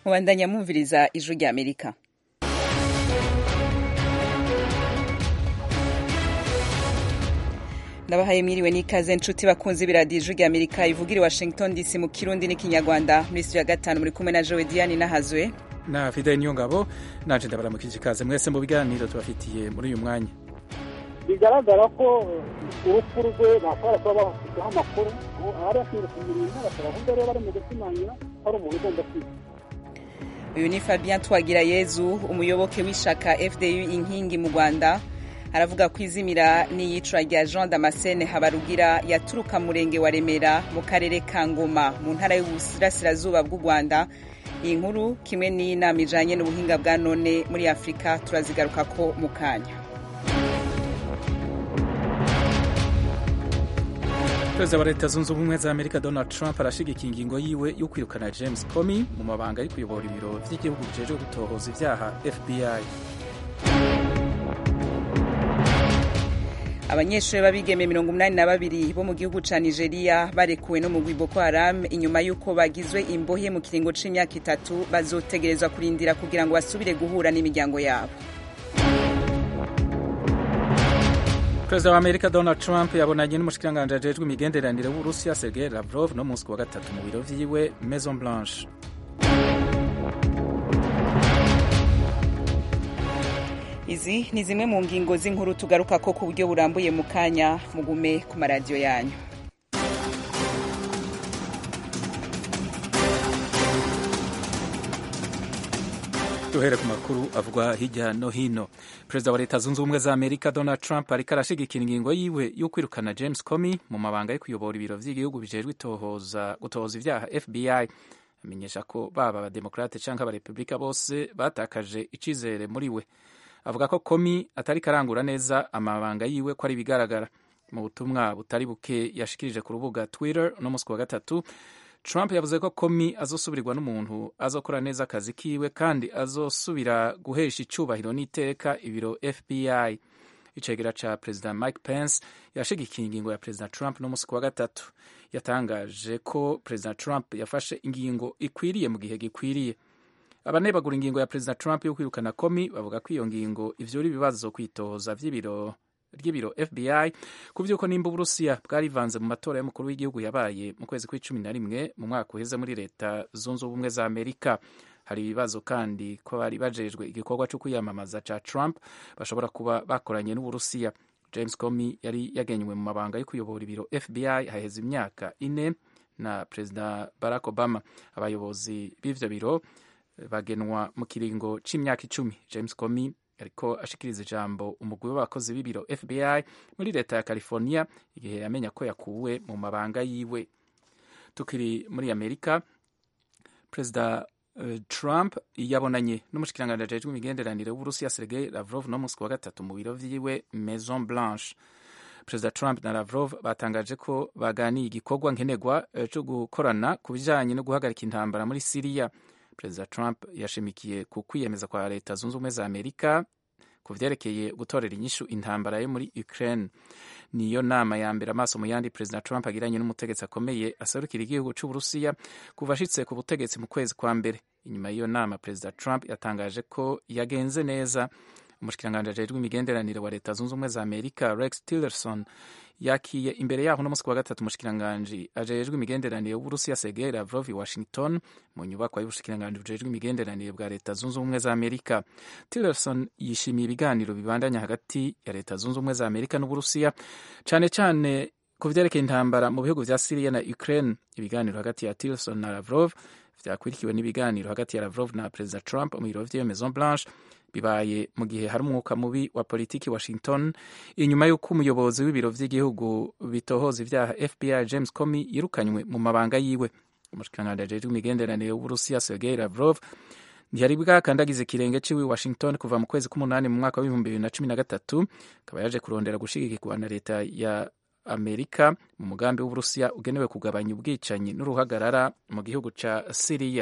mubandanya mwumviriza ijwi rya amerika ndabahaye mwiriwe n'ikaze nshuti bakunze ibiradiyo ijwi rya amerika ivugira i washington dc mu kirundi n'ikinyarwanda muri studio ya gatanu muri kumwe na jowe diane nahazwe na fideli niyongabo naje ndabaramukije ikaze mwese mu biganiro tubafitiye muri uyu mwanya bigaragara ko urupfu rwe bashobora kuba bafiteho amakuru abari bashinzwe kumurinda bashobora kuba rero bari mu gusimangira ko ari umuntu ugomba kwiga uyu ni fabien twagirayezu umuyoboke w'ishaka fdu inkingi mu rwanda aravuga ko izimira n'iyicwa rya jean damascene habarugira yaturuka murenge wa remera mu karere ka ngoma mu ntara y'uburasirazuba bw'u rwanda iyi nkuru kimwe n'inama ijanye n'ubuhinga bwa none muri afurika turazigaruka ko mu kanya perezida wa leta zunze ubumwe za amerika donald trump arashigikiye ingingo yiwe yo kwirukana james comey mu mabanga yo kuyobora ibiro vy'igihugu bijejwe gutohoza ivyaha fbi abanyeshuri b'abigeme mirongo umunani na babiri bo mu gihugu ca nigeria barekuwe no mu gwi boko haram inyuma y'uko bagizwe imbohe mu kiringo c'imyaka itatu bazotegerezwa kurindira kugira ngo basubire guhura n'imiryango yabo perezida wa amerika donald trump yabonanye n'umushikiranganji ajejwe imigenderanire w'uburusiya sergei lavrov no munsi wa gatatu mu biro vyiwe maison blanche izi ni zimwe mu ngingo z'inkuru tugaruka ko ku buryo burambuye mu kanya mugume ku maradiyo yanyu duhere ku makuru avugwa hirya no hino perezida wa leta zunze ubumwe za amerika donald trump ariko arashigikira ingingo yiwe yo kwirukana james comey mu mabanga yo kuyobora ibiro vy'igihugu bijejwe gutohoza ivyaha fbi amenyesha ko baba abademokrate canke abarepubulika bose batakaje icizere muri we avuga ko komi atari karangura neza amabanga yiwe ko ari ibigaragara mu butumwa butari buke yashikirije ku rubuga twitter no musi wa gatatu trump yavuze ko komi azosubirirwa n'umuntu azokora neza akazi kiwe kandi azosubira guhesha icubahiro n'iteka ibiro fbi icegera ca perezida mike pence yashigikiye ingingo ya perezida trump no musi wa gatatu yatangaje ko perezida trump yafashe ingingo ikwiriye mu gihe gikwiriye abanebagura ingingo ya perezida trump yo kwirukana komi bavuga ko iyo ngingo ivyura ibibazo kwitoza vy'ibiro ry'ibiro fbi ku vy'uko nimba uburusiya bwarivanze mu matora y'umukuru w'igihugu yabaye mu kwezi kw'icumi na rimwe mu mwaka uheze muri leta zunze ubumwe za amerika hari ibibazo kandi ko bari bajejwe igikorwa co kwiyamamaza ca trump bashobora kuba bakoranye n'uburusiya james comey yari yagenywe mu mabanga yo kuyobora ibiro fbi haheze imyaka ine na perezida barack obama abayobozi b'ivyo biro bagenwa mu kiringo c'imyaka icumi james comey ariko ashikiriza ijambo umugwi w'abakozi b'ibiro fbi muri leta ya california igihe yamenya ko yakuwe mu mabanga yiwe tukiri muri amerika perezida uh, trump yabonanye n'umushikiranganji ajejwe imigenderanire w'uburusiya sergei lavrov no musi wa gatatu mu biro vyiwe maison blanche perezida trump na lavrov batangaje ko baganiye igikorwa nkenerwa co gukorana ku bijanye no guhagarika intambara muri siriya perezida trump yashimikiye ku kwiyemeza kwa leta zunze ubumwe za amerika ku vyerekeye gutorera inyishu intambara yo muri ukraine niyo nama ya mbere amaso mu yandi perezida trump agiranye n'umutegetsi akomeye aserukira igihugu c'uburusiya kuva ashitse ku butegetsi mu kwezi kwa mbere inyuma y'iyo nama perezida trump yatangaje ko yagenze neza umushikiranganji ajejwe imigenderanire wa leta zunze ubumwe za amerika rex tillerson yakiye imbere yaho no musi wa gatatu umushikiranganji ajejwe imigenderanire w'uburusiya sergei lavrov i washington mu nyubakwa y'ubushikiranganji bujejwe imigenderanire bwa leta zunze ubumwe za amerika tillerson yishimiye ibiganiro bibandanya hagati ya leta zunze ubumwe za amerika n'uburusiya cane cane ku vyerekeye intambara mu bihugu vya siriya na ukraine ibiganiro hagati ya tillerson na lavrov vyakurikiwe n'ibiganiro hagati ya lavrov na perezida trump mu biro vyiyo maison blanche bibaye mu gihe hari umwuka mubi wa politiki washington inyuma y'uko umuyobozi w'ibiro vy'igihugu bitohoza ivyaha fbi james comey yirukanywe mu mabanga yiwe umushikiranganji ajejwe imigenderanire w'uburusiya sergei lavrov ntiyari bwakandagiza ikirenge ciwe washington kuva mu kwezi k'umunani mu mwaka w'ibihumbi bibiri na cumi na gatatu akaba yaje kurondera gushigikirwa na leta ya amerika mu mugambi w'uburusiya ugenewe kugabanya ubwicanyi n'uruhagarara mu gihugu ca siriya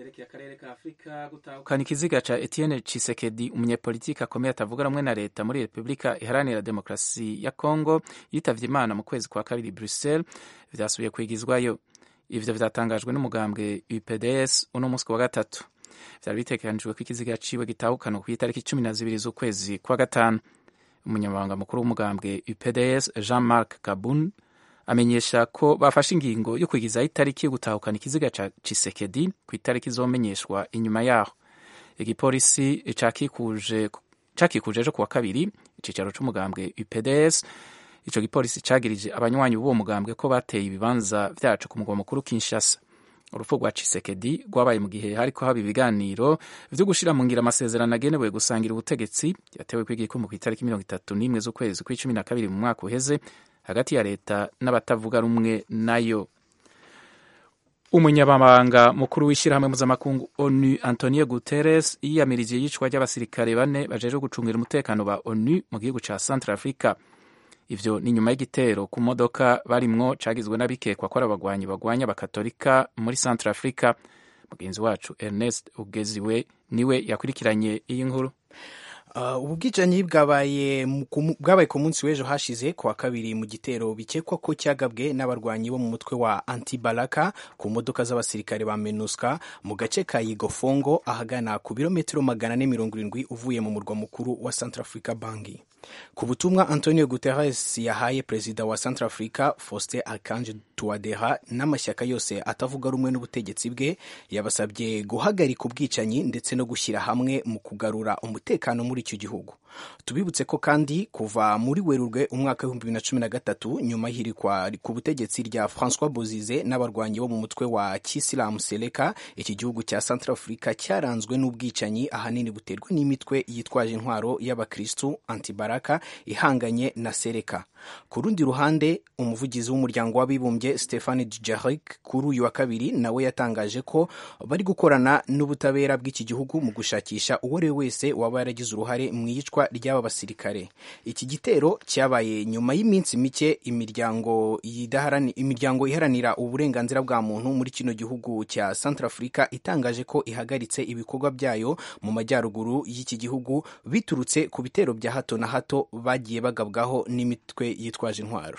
yerekeye akarere ka afurika gutahukana ikiziga ca etienne cisekedi umunyepolitiki akomeye atavuga rumwe na leta muri repubulika iharanira demokarasi ya congo yitavye imana mu kwezi kwa kabiri bruxelles vyasubiye kwigizwayo ivyo vyatangajwe n'umugambwe upds uno musi wa gatatu vyari bitegekanijwe ko ikiziga ciwe gitahukanwa kw'itariki cumi na zibiri z'ukwezi kwa gatanu umunyamabanga mukuru w'umugambwe upds jean marc kabun amenyesha ko bafashe ingingo yo kwigizaho itariki yo gutahukana ikiziga ca Chisekedi ku itariki izomenyeshwa inyuma yaho igipolisi cakikuje cakikuje ejo kuwa kabiri icicaro c'umugambwe UPDS ico gipolisi cagirije abanywanyi b'uwo mugambwe ko bateye ibibanza vyaco ku mugwa mukuru Kinshasa urupfu rwa Chisekedi rwabaye mu gihe hariko haba ibiganiro vyo gushira mu ngira amasezerano agenewe gusangira ubutegetsi yatewe kw'igikumu ku itariki mirongo itatu n'imwe z'ukwezi kw'icumi na kabiri mu mwaka uheze hagati ya leta n'abatavuga rumwe nayo umunyamabanga mukuru w'ishyirahamwe mpuzamakungu onu antonio guterres yiyamirije iyicwa ry'abasirikare bane bajejwe gucungira umutekano ba onu mu gihugu ca central africa ivyo ni nyuma y'igitero ku modoka barimwo cagizwe n'abikekwa ko ari abagwanyi bagwanya abakatolika muri central africa mugenzi wacu ernest ugeziwe niwe yakurikiranye iyi nkuru ubu bwicanyi bwabaye bwabaye ku munsi w'ejo hashize ku wa kabiri mu gitero bikekwa ko cyagabwe n'abarwanyi bo mu mutwe wa antibalaka ku modoka z'abasirikare ba menuska mu gace ka yigofongo ahagana ku birometero magana ane mirongo irindwi uvuye mu murwa mukuru wa centrafrica bangi ku butumwa antonio guterres yahaye perezida wa centrafrica faustin archange touadera n'amashyaka yose atavuga rumwe n'ubutegetsi bwe yabasabye guhagarika ubwicanyi ndetse no gushyira hamwe mu kugarura umutekano muri icyo gihugu tubibutse ko kandi kuva muri werurwe umwaka w'ibihumbi bibiri na cumi na gatatu nyuma y'ihirikwa ku butegetsi rya francois bozize n'abarwanyi bo mu mutwe wa kisilamu seleka iki gihugu cya centrafrica cyaranzwe n'ubwicanyi ahanini buterwa n'imitwe yitwaje intwaro y'abakristu antibaraka ihanganye na sereka ku rundi ruhande umuvugizi w'umuryango w'abibumbye stephane dujarric kuri uyu wa kabiri nawe yatangaje ko bari gukorana n'ubutabera bw'iki gihugu mu gushakisha uwo ari we wese waba yaragize uruhare mu iyicwa ry'aba basirikare iki gitero cyabaye nyuma y'iminsi mike imiryango imiryango iharanira uburenganzira bwa muntu muri kino gihugu cya centrafrica itangaje ko ihagaritse ibikorwa byayo mu majyaruguru y'iki gihugu biturutse ku bitero bya hato na hato bagiye bagabwaho n'imitwe yitwaje intwaro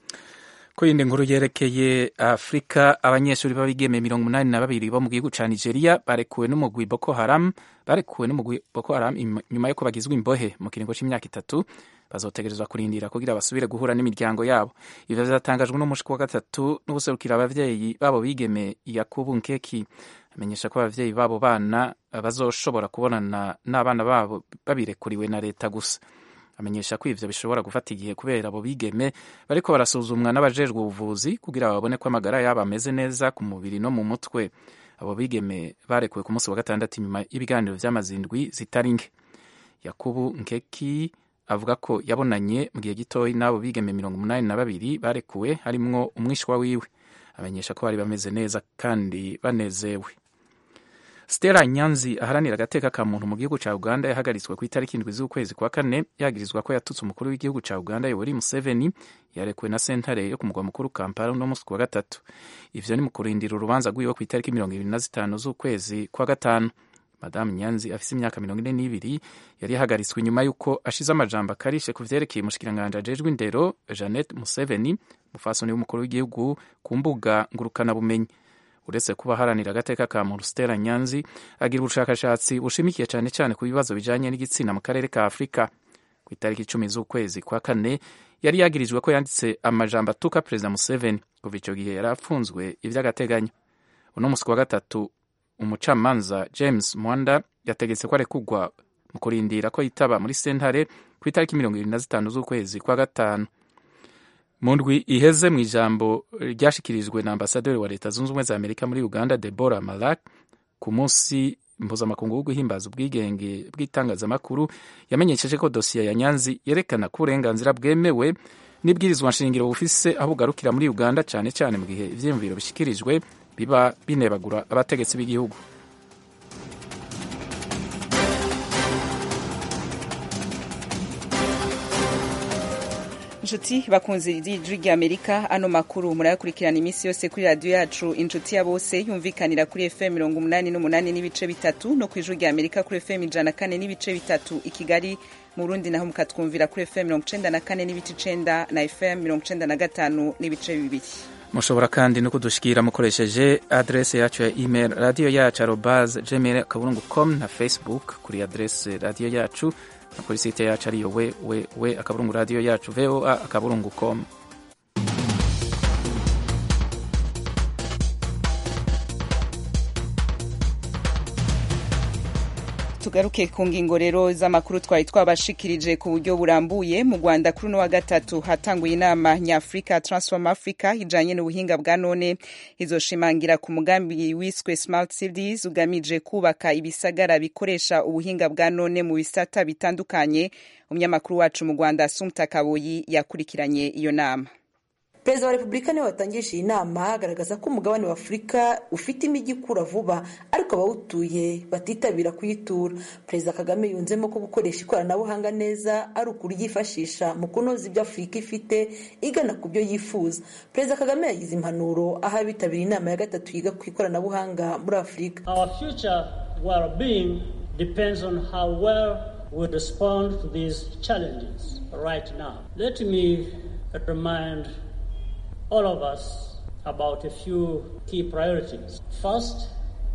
ku yindi nkuru yerekeye afurika abanyeshuri b'abigeme mirongo umunani na babiri bo mu gihugu ca nigeria barekuwe n'umugwi boko haram barekuwe n'umugwi boko haram nyuma y'uko bagizwe imbohe mu kiringo c'imyaka itatu bazotegerezwa kurindira kugira basubire guhura n'imiryango yabo ivyo vyatangajwe n'umushiki wa gatatu n'ubuserukira abavyeyi babo bigeme yakubu nkeki amenyesha ko abavyeyi babo bana bazoshobora kubonana n'abana babo babirekuriwe na leta gusa amenyesha ko ivyo bishobora gufata igihe kubera abo bigeme bariko barasuzumwa n'abajejwe ubuvuzi kugira babone ko amagara yabo ameze neza ku mubiri no mu mutwe abo bigeme barekuwe ku munsi wa gatandatu inyuma y'ibiganiro vy'amazindwi zitari nke yakubu nkeki avuga ko yabonanye mu gihe gitoyi n'abo bigeme mirongo umunani na babiri barekuwe harimwo umwishwa wiwe amenyesha ko bari bameze neza kandi banezewe Stella Nyanzi aharanira agateka ka muntu mu gihugu ca Uganda yahagaritswe ku itariki indwi z'ukwezi kwa kane yagirizwa ko yatutse umukuru w'igihugu ca Uganda Yoweri Museveni yarekuwe na sentare yo ku mugwa mukuru Kampala no musi wa gatatu ivyo ni mu kurindira urubanza rwiwe ku itariki mirongo ibiri na zitanu z'ukwezi kwa gatanu Madamu Nyanzi afise imyaka mirongo ine n'ibiri yari yahagaritswe inyuma y'uko ashize amajambo akarishe ku vyerekeye umushikiranganji ajejwe indero Janet Museveni mufasoni w'umukuru w'igihugu ku mbuga ngurukana bumenyi uretse kuba aharanira agateka ka muntu Stella Nyanzi agira ubushakashatsi bushimikiye cyane cyane ku bibazo bijanye n'igitsina mu karere ka Afurika ku itariki icumi z'ukwezi kwa kane yari yagirijwe ko yanditse amajambo atuka perezida Museveni kuva ico gihe yari afunzwe ivy'agateganyo uno musi wa gatatu umucamanza James Mwanda yategetse ko arekugwa mu kurindira ko yitaba muri sentare ku itariki mirongo irindwi na zitanu z'ukwezi kwa gatanu mu ndwi iheze mu ijambo ryashikirijwe na ambasaderi wa leta zunze ubumwe za amerika muri uganda debora malak ku munsi mpuzamakungu wo guhimbaza ubwigenge bw'itangazamakuru yamenyesheje ko dosiye ya nyanzi yerekana ko uburenganzira bwemewe n'ibwirizwa nshingiro bufise aho bugarukira muri uganda cyane cyane mu gihe ivyiyumviro bishikirijwe biba binebagura abategetsi b'igihugu inshuti bakunze ijwi rya amerika ano makuru murayakurikirana iminsi yose kuri radiyo yacu inshuti ya bose yumvikanira kuri fm mirongo umunani n'umunani n'ibice bitatu no ku ijwi rya amerika kuri fm ijana kane n'ibice bitatu i kigali mu burundi naho mukatwumvira kuri fm mirongo icenda na kane n'ibice icenda na fm mirongo icenda na gatanu n'ibice bibiri mushobora kandi no kudushikira mukoresheje adrese yacu ya email radiyo yacu arobase gmail akaburungu com na facebook kuri adrese radiyo yacu na kuri site yacu ariyo we we we akaburungu radiyo yacu voa akaburungu com tugaruke ku ngingo rero z'amakuru twari twabashikirije ku buryo burambuye mu rwanda kuri uno wa gatatu hatanguye inama nyafurika transform africa ijanye n'ubuhinga bwa none izoshimangira ku mugambi wiswe smart cities ugamije kubaka ibisagara bikoresha ubuhinga bwa none mu bisata bitandukanye umunyamakuru wacu mu rwanda sumta kaboyi yakurikiranye iyo nama perezida wa repubulika niwe watangije iyi nama agaragaza ko umugabane wa afurika ufite imijyi ikura vuba ariko abawutuye batitabira kuyitura perezida kagame yunzemo ko gukoresha ikoranabuhanga neza ari ukuryifashisha mu kunoza ibyo afurika ifite igana ku byo yifuza perezida kagame yagize impanuro aho abitabiriye inama ya gatatu yiga ku ikoranabuhanga muri afurika Our future well-being depends on how well we respond to these challenges right now. Let me remind all of us about a few key priorities. First,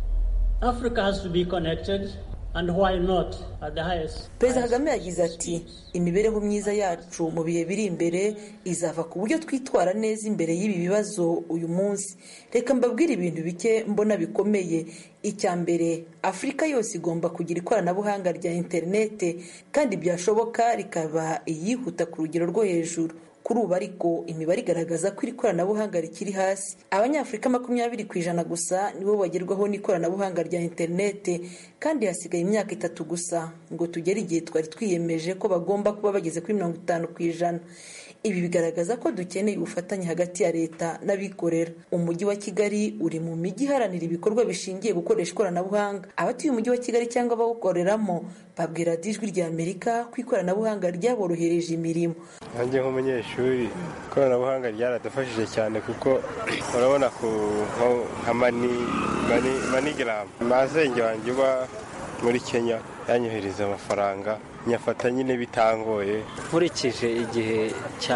Africa has to be connected, and why not at the highest? perezida kagame yagize ati imibereho myiza yacu mu bihe biri imbere izava ku buryo twitwara neza imbere y'ibi bibazo uyu munsi reka mbabwire ibintu bike mbona bikomeye icya mbere afurika yose igomba kugira ikoranabuhanga rya interinete kandi byashoboka rikaba iyihuta ku rugero rwo hejuru kuri ubu ariko imibare igaragaza ko iri koranabuhanga rikiri hasi abanyafurika makumyabiri ku ijana gusa nibo bagerwaho n'ikoranabuhanga rya interinete kandi hasigaye imyaka itatu gusa ngo tugere igihe twari twiyemeje ko bagomba kuba bageze kuri mirongo itanu ku ijana ibi bigaragaza ko dukeneye ubufatanye hagati ya leta n'abikorera umujyi wa kigali uri mu mijyi iharanira ibikorwa bishingiye gukoresha ikoranabuhanga abatuye umujyi wa kigali cyangwa abawukoreramo babwira ijwi rya amerika ko ikoranabuhanga ryaborohereje imirimo nanjye nk'umunyeshuri ikoranabuhanga ryaradufashije cyane kuko urabona ku nka manigaramu masenge wanjye uba muri kenya yanyohereza amafaranga nyafata nyine bitangoye nkurikije igihe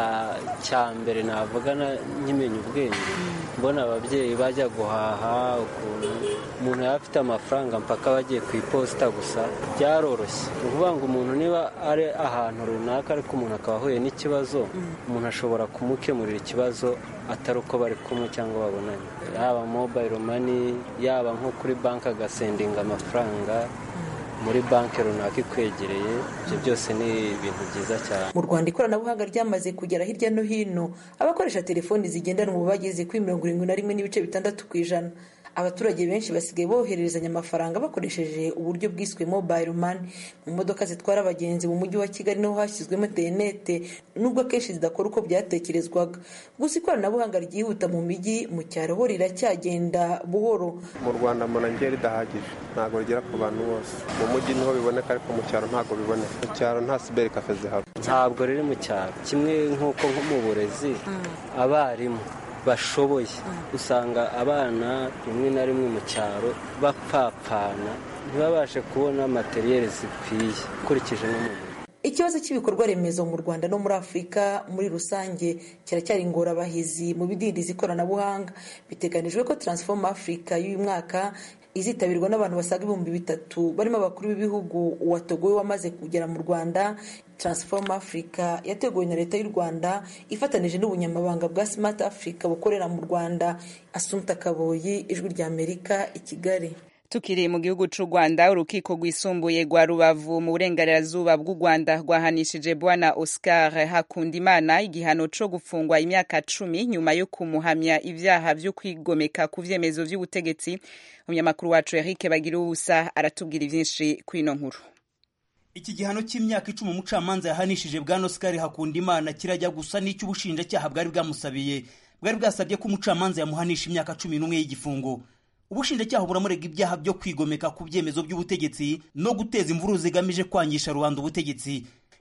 cya mbere navuga nkimenya ubwenge mbona ababyeyi bajya guhaha ukuntu umuntu yaba afite amafaranga mpaka bagiye ku iposita gusa byaroroshye ni ukuvuga ngo umuntu niba ari ahantu runaka ariko umuntu akaba ahuye n'ikibazo umuntu ashobora kumukemurira ikibazo atari uko bari kumwe cyangwa babonanye yaba mobayiro mani yaba nko kuri banki agasendinga amafaranga muri banki runaka ikwegereye ibyo byose ni ibintu byiza cyane mu rwanda ikoranabuhanga ryamaze kugera hirya no hino abakoresha telefoni zigendanwa ubu bageze kuri mirongo irindwi na rimwe n'ibice bitandatu ku ijana abaturage benshi basigaye bohererezanya amafaranga bakoresheje uburyo bwiswe mobile money mu modoka zitwara abagenzi mu mujyi wa kigali niho hashyizwemo interinete nubwo akenshi zidakora uko byatekerezwaga gusa ikoranabuhanga ryihuta mu mijyi mu cyaro ho riracyagenda buhoro mu rwanda mbona ridahagije ntabwo rigera ku bantu bose mu mujyi niho biboneka ariko mu cyaro ntabwo biboneka mu cyaro nta siberi kafe zihaba ntabwo riri mu cyaro kimwe nk'uko nko mu burezi abarimu bashoboye usanga abana rimwe na rimwe mu cyaro bapfapfana ntibabashe kubona materiyeri zikwiye ukurikije no mu ikibazo cy'ibikorwa remezo mu rwanda no muri afurika muri rusange kiracyari ingorabahizi mu bidindiza ikoranabuhanga biteganijwe ko transform africa y'uyu mwaka izitabirwa n'abantu basaga ibihumbi bitatu barimo abakuru b'ibihugu uwa togo we wamaze kugera mu rwanda transform africa yateguwe na leta y'u rwanda ifatanije n'ubunyamabanga bwa smart africa bukorera mu rwanda asumta kaboyi ijwi rya amerika i kigali tukiri mu gihugu cy'u rwanda urukiko rwisumbuye rwa rubavu mu burengerazuba bw'u rwanda rwahanishije bwana oscar hakundimana igihano cyo gufungwa imyaka cumi nyuma yo kumuhamya ibyaha byo kwigomeka ku byemezo by'ubutegetsi umunyamakuru wacu eric bagira ubusa aratubwira ibyinshi kuri ino nkuru iki gihano cy'imyaka icumi umucamanza yahanishije bwana oscar hakundimana kirajya gusa n'icy'ubushinjacyaha bwari bwamusabiye bwari bwasabye ko umucamanza yamuhanisha imyaka cumi n'umwe y'igifungo ubushinjacyaha buramurega ibyaha byo kwigomeka ku byemezo by'ubutegetsi no guteza imvururu zigamije kwangisha rubanda ubutegetsi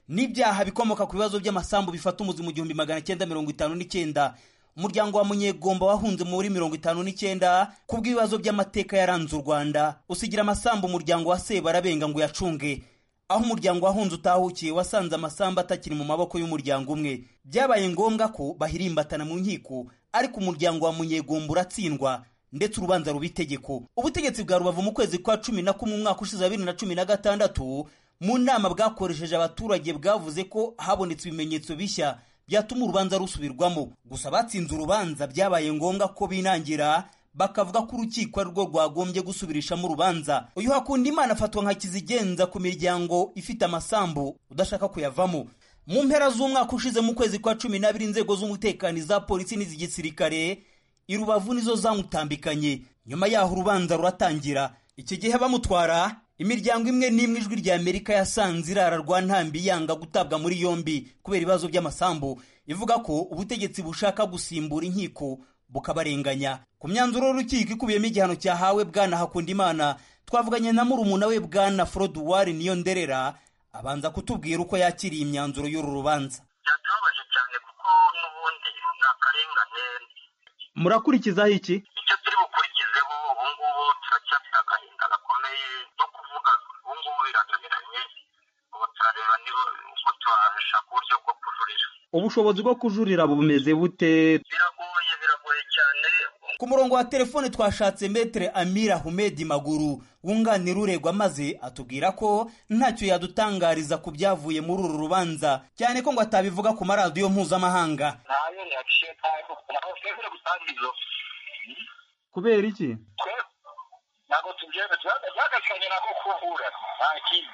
n'ibyaha bikomoka ku bibazo by'amasambu bifata umuzi mu gihumbi magana cyenda mirongo itanu n'icyenda umuryango wa munyegomba wahunze muri mirongo itanu n'icyenda kubw'ibibazo by'amateka yaranze u rwanda usigira amasambu umuryango wa sebarabenga ngo uyacunge aho umuryango wahunze utahukiye wasanze amasambu atakiri mu maboko y'umuryango umwe byabaye ngombwa ko bahirimbatana mu nkiko ariko umuryango wa munyegomba uratsindwa ndetse urubanza ruba itegeko ubutegetsi bwa rubavu mu kwezi kwa cumi na kumwe umwaka ushize wa bibiri na cumi na gatandatu mu nama bwakoresheje abaturage bwavuze ko habonetse ibimenyetso bishya byatuma urubanza rusubirwamo gusa batsinze urubanza byabaye ngombwa ko binangira bakavuga ko urukiko ari rwo rwagombye gusubirishamo urubanza uyu hakunda imana afatwa nka kizigenza ku miryango ifite amasambu udashaka kuyavamo mu mpera z'umwaka ushize mu kwezi kwa cumi n'abiri inzego z'umutekano iza polisi n'iz'igisirikare i rubavu nizo zamutambikanye nyuma yaho urubanza ruratangira iki gihe bamutwara imiryango imwe n'imwe ijwi rya amerika yasanze irara rwa ntambi yanga gutabwa muri yombi kubera ibibazo by'amasambu ivuga ko ubutegetsi bushaka gusimbura inkiko bukabarenganya ku myanzuro y'urukiko ikubiyemo igihano cyahawe bwana hakundimana twavuganye na murumuna we bwana froduwari niyo nderera abanza kutubwira uko yakiriye imyanzuro y'uru rubanza byatubabaje cyane kuko n'ubundi ni akarengane murakurikizaho iki icyo turi bukurikizeho ubu ngubu turacyafite agahinda gakomeye no kuvuga ubu ngubu biratuniranye ubu turareba niba uko twashaka uburyo bwo kujurira ubushobozi bwo kujurira bumeze bute biragoye biragoye cyane ku murongo wa telefone twashatse metere amira humedi maguru wunganira uregwa maze atubwira ko ntacyo yadutangariza ku byavuye muri uru rubanza cyane ko ngo atabivuga ku maradiyo mpuzamahanga ntayo reaction ntayo ntabwo twebwe gutanga izo kubera iki twe ntabwo tubyemera byagasikanye nako kuvura nta kindi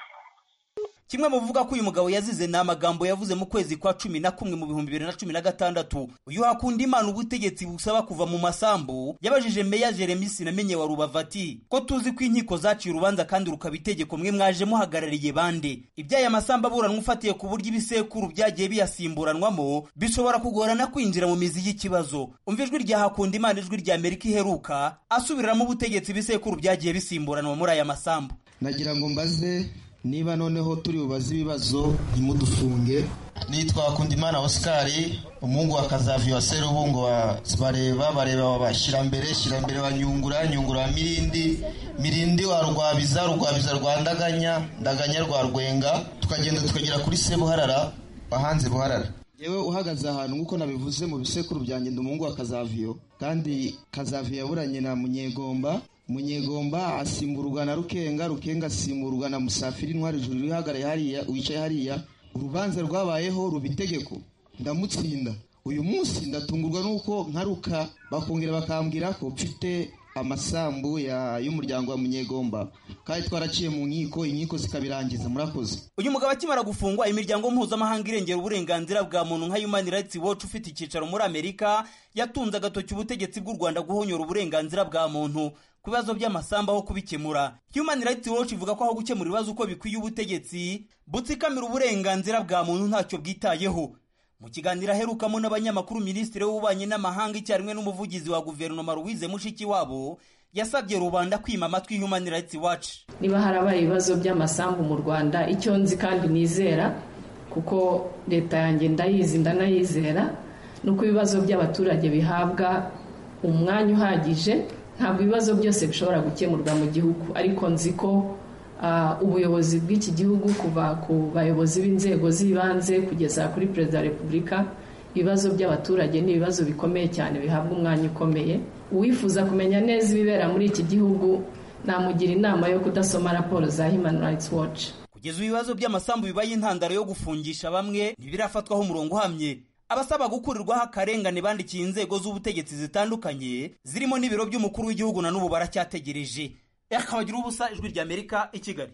kimwe mu bivuga ko uyu mugabo yazize ni amagambo yavuze mu kwezi kwa cumi na kumwe mu bihumbi bibiri na cumi na gatandatu uyu hakunda imana ubutegetsi busaba kuva mu masambu yabajije meya jeremy sinamenye wa rubavu ati ko tuzi ko inkiko zaciye urubanza kandi rukaba itegeko mwe mwaje muhagarariye bande iby'aya masambu aburanwa ufatiye ku buryo ibisekuru byagiye biyasimburanwamo bishobora kugorana kwinjira mu mizi y'ikibazo umva ijwi rya hakunda imana ijwi rya amerika iheruka asubiriramo ubutegetsi ibisekuru byagiye bisimburanwa muri aya masambu nagira ngo mbaze niba noneho turi bubaze ibibazo ntimudufunge nitwa Kundimana Oscar umuhungu wa Kazavi wa Serubungo wa bareba bareba wabashyira mbere shyira mbere wa Nyungura Nyungura wa Mirindi Mirindi wa Rwabiza Rwabiza rwa Ndaganya Ndaganya rwa Rwenga tukagenda tukagera kuri Sebuharara bahanze Buharara yewe uhagaze ahantu nk'uko nabivuze mu bisekuru byanjye ndi umuhungu wa Kazaviyo kandi Kazaviyo yaburanye na Munyegomba munyegomba asimburwa na rukenga rukenga asimburwa na musafiri intwari ijuru rihagaraye hariya wicaye hariya urubanza rwabayeho ruba itegeko ndamutsinda uyu munsi ndatungurwa n'uko nkaruka bakongera bakambwira ko mfite amasambu y'umuryango wa munyegomba kandi twaraciye mu nkiko inkiko zikabirangiza murakoze uyu mugabo akimara gufungwa imiryango mpuzamahanga irengera uburenganzira bwa muntu nka human rights watch ufite icyicaro muri amerika yatunze agatoki ubutegetsi bw'u rwanda guhonyora uburenganzira bwa muntu ku bibazo by'amasambu aho kubikemura human rights watch ivuga ko aho gukemura ibibazo uko bikwiye ubutegetsi butsikamira uburenganzira bwa muntu ntacyo bwitayeho mu kiganiro aherukamo n'abanyamakuru minisitiri w'ububanyi n'amahanga icyarimwe n'umuvugizi wa guverinoma louise mushikiwabo yasabye rubanda kwima amatwi human rights watch niba harabaye ibibazo by'amasambu mu rwanda icyo nzi kandi nizera kuko leta yanjye ndayizi ndanayizera ni uko ibibazo by'abaturage bihabwa umwanya uhagije ntabwo ibibazo byose bishobora gukemurwa mu gihugu ariko nzi ko ubuyobozi bw'iki gihugu kuva ku bayobozi b'inzego z'ibanze kugeza kuri perezida wa repubulika ibibazo by'abaturage ni ibibazo bikomeye cyane bihabwa umwanya ukomeye uwifuza kumenya neza ibibera muri iki gihugu namugira inama yo kudasoma raporo za human rights watch kugeza ibibazo by'amasambu bibaye intandaro yo gufungisha bamwe ntibirafatwaho umurongo uhamye abasaba gukurirwaho akarengane bandikiye inzego z'ubutegetsi zitandukanye zirimo n'ibiro by'umukuru w'igihugu na n'ubu baracyategereje akabagira ubusa ijwi rya amerika i kigali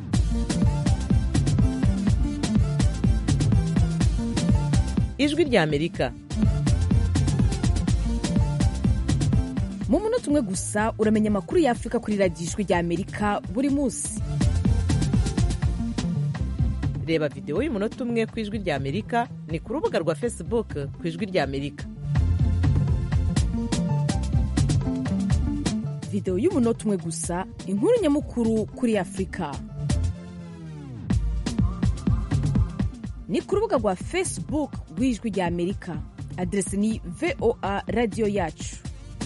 ijwi rya amerika mu munota umwe gusa uramenya amakuru y'afurika kuri radiyo ijwi rya amerika buri munsi reba videwo y'umunota umwe ku ijwi rya amerika ni ku rubuga rwa facebook ku ijwi rya amerika videwo y'umunota umwe gusa inkuru nyamukuru kuri afurika ni ku rubuga rwa facebook rw'ijwi rya amerika aderesi ni voa radiyo yacu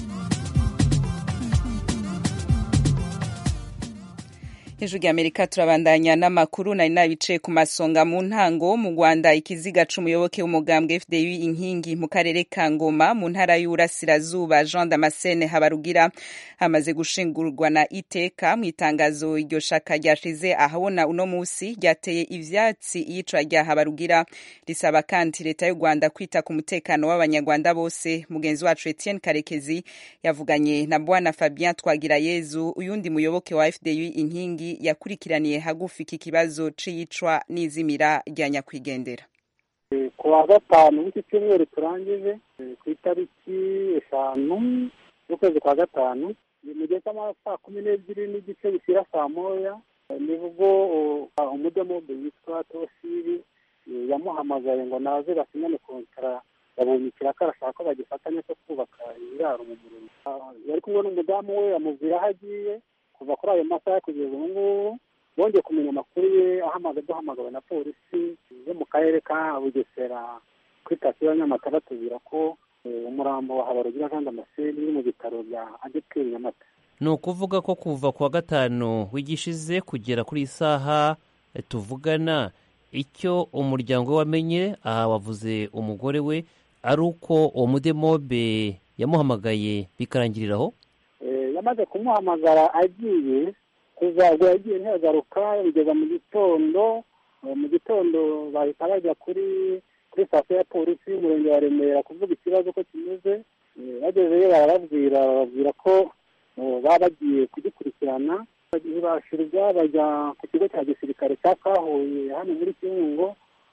hejuru y'amerika turabandanya n'amakuru nari nabicaye ku masonga mu ntango mu rwanda ikiziga c'umuyoboke w'umugambwe fdu inkingi mu karere ka ngoma mu ntara y'uburasirazuba jean damascene habarugira hamaze gushingurwa na iteka mu itangazo iryo shaka ryashize ahabona uno musi ryateye ivyatsi iyicwa rya habarugira risaba kandi leta y'u rwanda kwita ku mutekano w'abanyarwanda bose mugenzi wacu etienne karekezi yavuganye na bwana fabien twagirayezu uyundi muyoboke wa fdu inkingi yakurikiraniye hagufi iki kibazo c'iyicwa n'izimira rya nyakwigendera ku wa gatanu w'iki cyumweru turangije ku itariki eshanu z'ukwezi kwa gatanu mu gihe cy'amasaa kumi n'ebyiri n'igice bishyira saa moya nibwo umudemobe witwa tosiri yamuhamagaye ngo naze basinyane kontara yabonye ikiraka arashaka ko bagifatanya cyo kubaka ibiraro mu murimo yari kumwe n'umudamu we amubwira aho agiye kuva kuri ayo masaha kugeza ubu ngubu bongeye kumenya amakuru ye ahamaze duhamagawe na polisi yo mu karere ka bugesera kuri sitasiyo ya nyamata batubwira ko umurambo wa habarugira jean damascene uri mu bitaro bya adeperi nyamata ni ukuvuga ko kuva ku wa gatanu wigishize kugera kuri iyi saha tuvugana icyo umuryango we wamenye aha wavuze umugore we ari uko uwo mudemobe yamuhamagaye bikarangiriraho yamaze kumuhamagara agiye kuva ubwo yagiye ntiyagaruka bigeza mu gitondo mu gitondo bahita bajya kuri kuri sitasiyo ya polisi y'umurenge wa remera kuvuga ikibazo ko kimeze bagezeyo barababwira bababwira ko baba bagiye kugikurikirana ntibashirwa bajya ku kigo cya gisirikare cya kahuye hano muri kibungo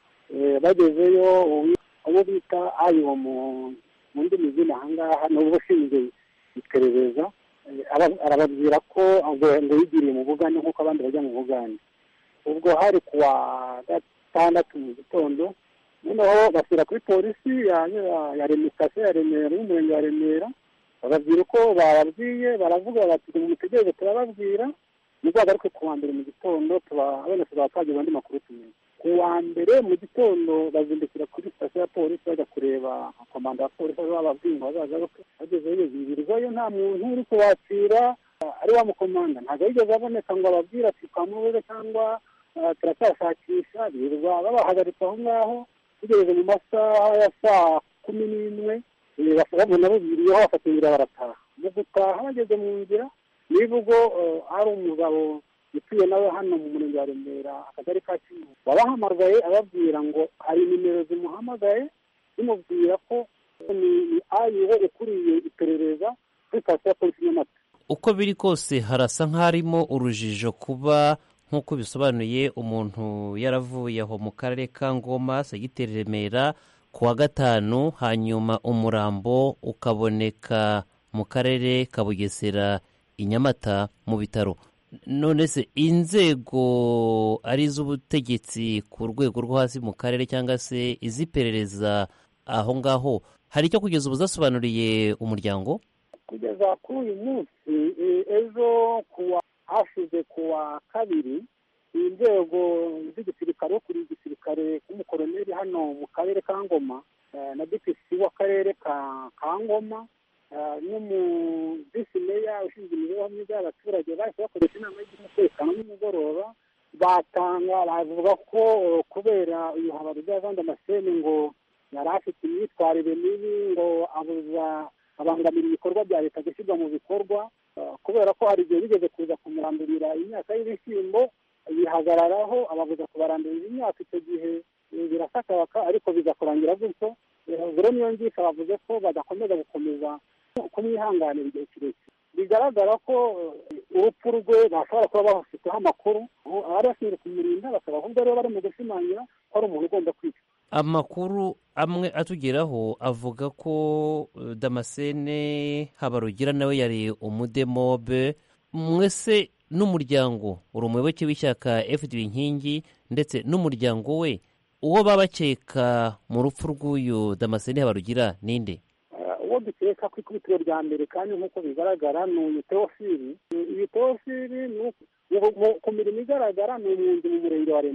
bagezeyo uwo bita ayo mu ndimi z'ino ahangaha ni uba ushinzwe iperereza arababwira ko ngo yigiriye mu bugande nk'uko abandi bajya mu bugande ubwo hari ku wa gatandatu mu gitondo noneho bashyira kuri polisi ya sitasiyo ya remera y'umurenge wa remera bababwira uko bababwiye baravuga bati mutegereze turababwira nibwo bagaruke ku wa mbere mu gitondo abana tuzaba twagize andi makuru tumenya ku wa mbere mu gitondo bazindukira kuri sitasiyo ya polisi bajya kureba komanda ya polisi bababwiye ngo bazagaruke bagezeyo birirwayo nta muntu uri kubakira ari wa mukomanda ntabwo yigeze aboneka ngo ababwire ati twamubuze cyangwa turacyashakisha birirwa babahagaritse aho ngaho tugeze mu masaha ya saa kumi n'imwe babona bubiriyeho bafata inzira barataha mu gutaha bageze mu nzira niba ubwo ari umugabo utuye nawe hano mu murenge wa remera akagari ka kivu wabahamagaye ababwira ngo hari nimero zimuhamagaye zimubwira ko ni ayiwe ukuriye iperereza kuri sitasiyo ya polisi nyamata uko biri kose harasa nk'harimo urujijo kuba nk'uko bisobanuye umuntu yaravuye aho mu karere ka ngoma segiteri remera ku wa gatanu hanyuma umurambo ukaboneka mu karere ka bugesera i nyamata mu bitaro none se inzego ari iz'ubutegetsi ku rwego rwo hasi mu karere cyangwa se iz'iperereza aho ngaho hari icyo kugeza ubu zasobanuriye umuryango kugeza kuri uyu munsi ejo kuwa hashize ku wa kabiri inzego z'igisirikare wo kuri igisirikare k'umukoroneri hano mu karere ka ngoma na dpc w'akarere ka ngoma n'umuvisi meya ushinzwe imibereho myiza y'abaturage bahise bakoresha inama y'umutekano nimugoroba batanga bavuga ko kubera uyu habaruza jean damascene ngo yari afite imyitwarire mibi ngo abuza abangamira ibikorwa bya leta gushyirwa mu bikorwa kubera ko hari igihe bigeze kuza kumurandurira imyaka y'ibishyimbo bihagararaho ababuza kubarandurira imyaka icyo gihe birasakabaka ariko bigakurangira gutyo rero niyo ngisha bavuze ko badakomeza gukomeza kumwihanganira igihe kirekire bigaragara ko urupfu rwe bashobora kuba bafiteho amakuru abari bashinzwe kumurinda bakaba ahubwo rero bari mu gushimangira ko ari umuntu ugomba kwicwa amakuru amwe atugeraho avuga ko damascene habarugira nawe yari umudemobe mwese n'umuryango uri umuyoboke w'ishyaka fd inkingi ndetse n'umuryango we uwo baba bakeka mu rupfu rw'uyu damascene habarugira ninde uwo dukeka ku ikubitiro rya mbere kandi nk'uko bigaragara ni uyu teofili iyi teofili ku mirimo igaragara ni umwunzi mu murenge wa remera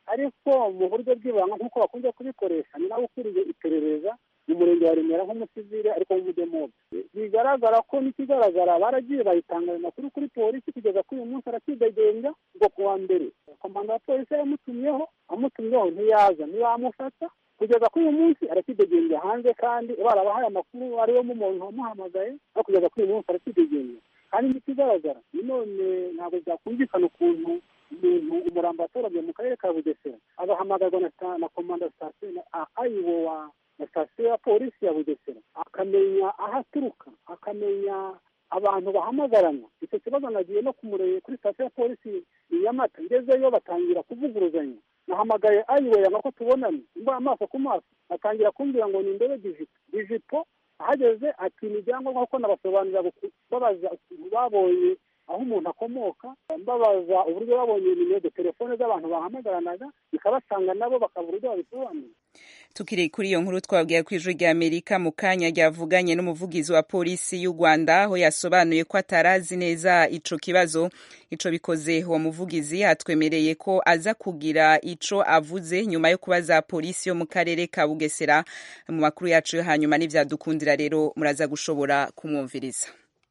ariko mu buryo bw'ibanga nk'uko bakunze kubikoresha ni nawe ukuriye iperereza mu murenge wa remera nk'umusivile ariko w'umudemobe bigaragara ko n'ikigaragara baragiye bayitanga ayo makuru kuri polisi kugeza kuri uyu munsi arakidegembya ngo ku wa mbere komanda wa polisi yamutumyeho amutumyeho ntiyaza ntibamufata kugeza kuri uyu munsi arakidegembya hanze kandi barabahaye amakuru ariwe mu muntu wamuhamagaye no kugeza kuri uyu munsi arakidegembya kandi n'ikigaragara none ntabwo byakumvikana ukuntu umuntu umurambo watoranye mu karere ka bugesera agahamagarwa na komanda sitasiyo na ayiwo wa na sitasiyo ya polisi ya bugesera akamenya aho aturuka akamenya abantu bahamagarana icyo kibazo nagiye no kumureye kuri sitasiyo ya polisi nyamata ngezeyo batangira kuvuguruzanya nahamagaye ayiwe yanga ko tubonane mbaye amaso ku maso atangira kumbwira ngo ni indebe dijipo dijipo ahageze ati ni ibyangombwa kuko nabasobanurira babaza ukuntu babonye aho umuntu akomoka mbabaza uburyo babonye nimero de telefone z'abantu bahamagaranaga bikabasanga nabo bakabura uburyo babisobanura tukiri kuri iyo nkuru twabwiye ku ijwi rya amerika mu kanya ryavuganye n'umuvugizi wa polisi y'u rwanda aho yasobanuye ko atarazi neza ico kibazo ico bikoze uwo muvugizi atwemereye ko aza kugira ico avuze nyuma yo kubaza polisi yo mu karere ka bugesera mu makuru yacu yo hanyuma n'ivyadukundira rero muraza gushobora kumwumviriza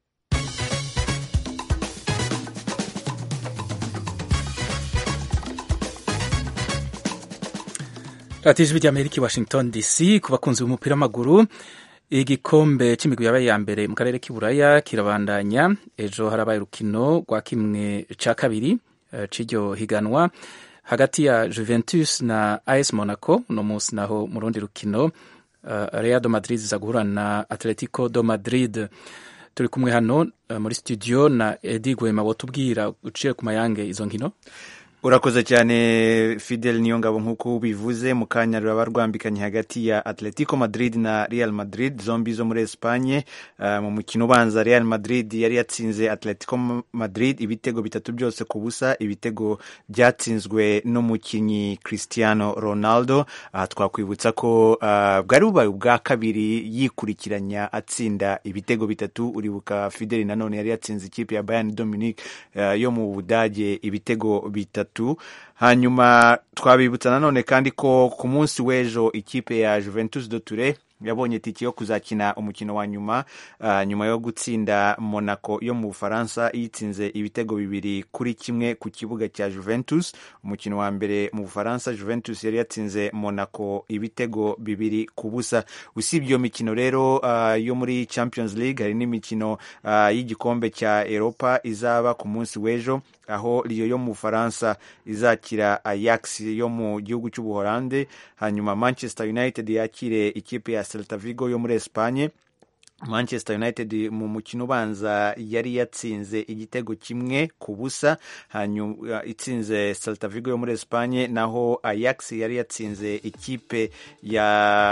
radiyo ijwi ry'amerika i washington dc ku bakunzi b'umupira w'amaguru igikombe cy'imigwi yabaye ya mbere mu karere k'iburaya kirabandanya ejo harabaye urukino rwa kimwe cya kabiri cy'iryo higanwa hagati ya juventus na as monaco uno munsi naho mu rundi rukino real do madrid iza guhura na atletico do madrid turi kumwe hano muri studio na edi gwema wotubwira uciye ku mayange izo nkino urakoze cyane fidel niyo ngabo nk'uko bivuze mu kanya ruraba rwambikanye hagati ya atletico madrid na real madrid zombi zo muri espanye uh, mu mukino ubanza real madrid yari yatsinze atletico madrid ibitego bitatu byose ku busa ibitego byatsinzwe n'umukinnyi cristiano ronaldo uh, twakwibutsa ko uh, bwari bubaye ubwa kabiri yikurikiranya atsinda ibitego bitatu uribuka fidel nanone yari yatsinze ikipe ya bayern dominique yo mu budage ibitego bitatu hanyuma twabibutsa nanone kandi ko ku munsi w'ejo ikipe ya Juventus de Ture yabonye tiki yo kuzakina umukino wa nyuma uh, nyuma yo gutsinda Monaco yo mu Bufaransa yitsinze ibitego bibiri kuri kimwe ku kibuga cya Juventus umukino wa mbere mu Bufaransa Juventus yari yatsinze Monaco ibitego bibiri ku busa usibye iyo mikino rero uh, yo muri Champions League hari n'imikino uh, y'igikombe cya Europa izaba ku munsi w'ejo aho Lyon yo mu Bufaransa izakira Ajax yo mu gihugu cy'Ubuholande hanyuma Manchester United yakire ikipe ya Celta Vigo yo muri Espagne Manchester United mu mukino ubanza yari yatsinze igitego kimwe ku busa hanyuma itsinze Celta Vigo yo muri Espagne naho Ajax yari yatsinze ikipe ya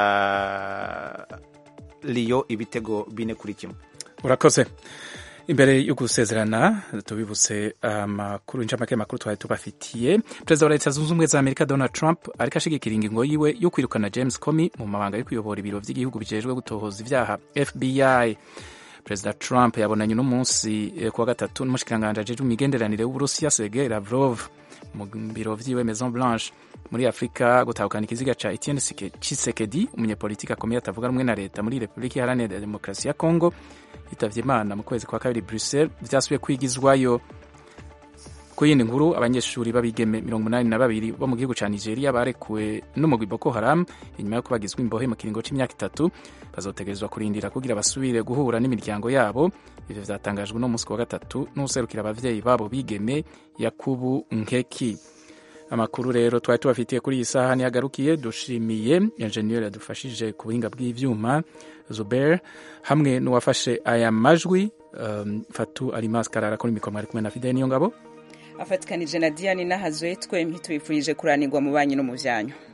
Lyon ibitego bine kuri kimwe urakoze imbere yo gusezerana tubibutse amakuru incamake makuru twari tubafitiye perezida wa leta zunze ubumwe za amerika donald trump ariko ashigikira ingingo yiwe yo kwirukana james comey mu mabanga yo kuyobora ibiro by'igihugu bijejwe gutohoza ibyaha fbi perezida trump yabonanye uno munsi kuwa gatatu n'umushikiranganji ajejwe imigenderanire w'uburusiya sergei lavrov mu biro vyiwe maison blanche muri afurika gutahukana ikiziga ca etienne chisekedi umunyepolitiki akomeye atavuga rumwe na leta muri repubulika iharanira demokarasi ya congo yitavye imana mu kwezi kwa kabiri bruxelles vyasubiye kwigizwayo ku yindi nkuru abanyeshuri b'abigeme mirongo umunani na babiri bo mu gihugu ca nigeria barekuwe n'umugwi boko haram inyuma yo kubagizwa imbohe mu kiringo c'imyaka itatu bazotegerezwa kurindira kugira basubire guhura n'imiryango yabo ivyo vyatangajwe no munsi wa gatatu n'userukira abavyeyi babo bigeme yakubu nkeki amakuru rero twari tubafitiye kuri iyi saha ntihagarukiye dushimiye enjeniyeri yadufashije ku buhinga bw'ivyuma zuber hamwe n'uwafashe aya majwi um, fatu alimas karara kuri mikoro mwari kumwe na fideli niyo ngabo afatikanije na diane n'ahazwe twembi tubifurije kuranirwa mu banyi no mu byanyu